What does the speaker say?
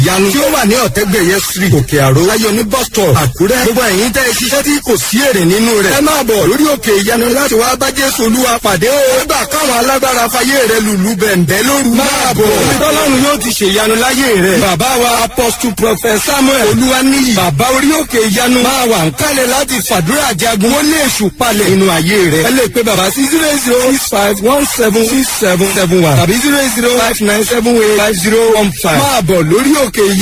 ìyanu tí ó wà ní ọ̀tẹ́gbẹ̀yẹ street òkè àró láyọ̀ ní bus stop àkúrẹ́ gbogbo ẹ̀yin tẹ́ ẹ ṣiṣẹ́ tí kò sí èrè nínú rẹ̀ ẹ máa bọ̀ lórí òkè ìyanu láti wá bá jésù olúwa pàdé o nígbà káwọn alágbára fayé rẹ lùlù bẹ̀ǹbẹ̀ lóru máa bọ̀ tọ́lọ́run yóò ti ṣe ìyanu láyé rẹ̀ bàbá wa apostle prophet samuel olúwaníyì bàbá orí òkè ìyanu máa wà ń kálẹ̀ láti fàdúrà jagun ó lé èṣù palẹ̀ nínú ayé rẹ̀ ẹ lè pe bàbá sí zero zero six five one seven six seven seven one tàbí zero zero five nine seven eight five zero one five máa bọ̀ lórí òkè ìyanu.